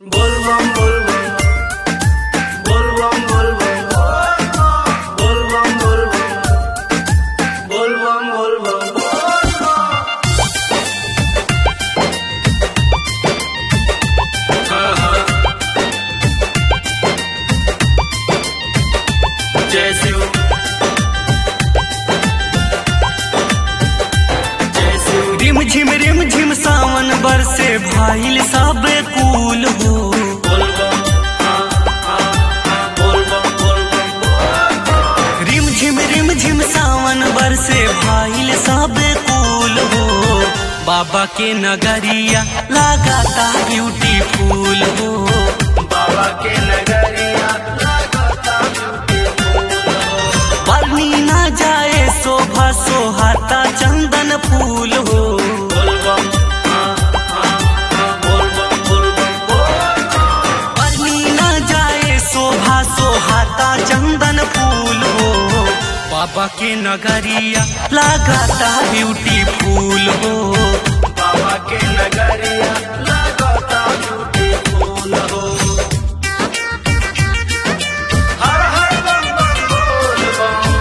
Volvam, volvam. Volvam, volvam. Volvam, volvam. Volvam, volvam. जय शिव जय शिव रिम झिम रिम झिम सावन बरसे भाईल सब कूल हो बोलबम हाँ हाँ हाँ बोलबम बोलबम रिम झिम रिम झिम सावन बरसे भाईल सब कूल हो बाबा के नगरिया लगाता ब्यूटीफुल हो बाबा के नगरिया लगाता beautiful हो। बनी ना जाए शोभा सोहाता चंदन फूल हो बोलबम हाँ हाँ हाँ बोलबम बोलबम बोलबम बनी ना जाए शोभा सोहाता चंदन फूल हो बाबा के नगरिया लगाता ब्यूटीफुल हो बाबा के नगरिया लगाता beautiful हो। हर हर बम बम बोल बम।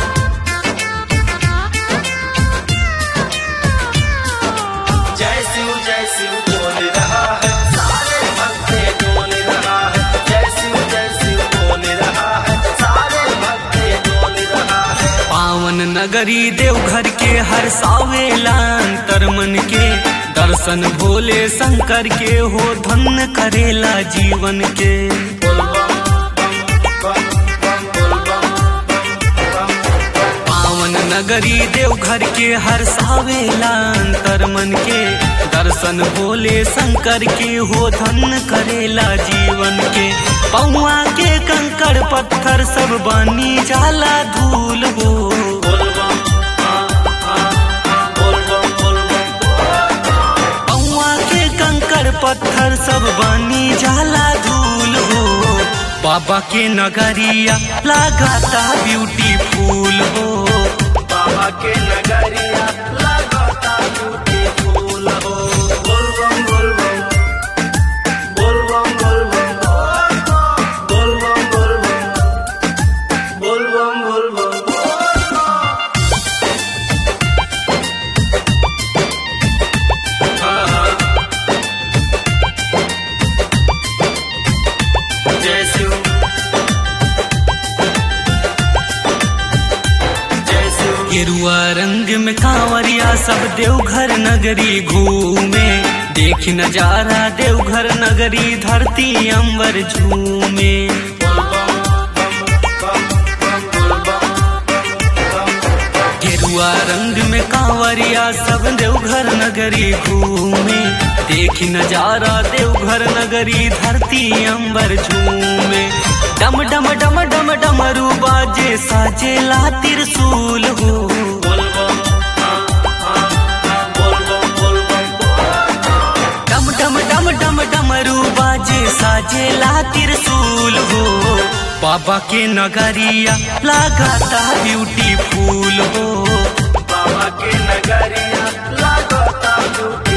जय शिव जय शिव बोल रहा है सारे भक्ते डोल रहा है जय शिव जय शिव बोल रहा है सारे भक्ते डोल रहा है पावन नगरी देवघर के हर सावेला अंतर मन के दर्शन भोले शंकर के हो धन्य करेला जीवन के बोल बम बम बम बम बोल बम पावन नगरी देवघर के हर सावेला अंतर मन के दर्शन भोले शंकर के हो धन्य करेला जीवन के पौआ के कंकड़ पत्थर सब बनी जाला धूल हो बोल बम हाँ हाँ हाँ बोल बम बोल बम पौआ के कंकड़ पत्थर सब बनी जाला धूल हो बाबा के नगरिया लगाता ब्यूटीफुल हो बाबा के नगरिया लगाता beautiful हो बोल बम बोल बम बोल बम बोल बम बोल बम बोल बम बोल बम बोल बम हाँ, हाँ। जय शिव जय शिव गेरुआ रंग में कांवरिया सब देवघर नगरी घूमे देख नजारा देवघर नगरी धरती अंबर झूमे गेरुआ रंग में कांवरिया सब देवघर नगरी घूमे देख नजारा देवघर नगरी धरती अंबर झूमे डम डम डम डम डमरू बाजे साजेला त्रिशूल हो डम डम डम डम डमरू बाजे साजेला त्रिशूल हो बाबा के नगरिया लगाता ब्यूटीफुल हो बाबा के नगरिया लगाता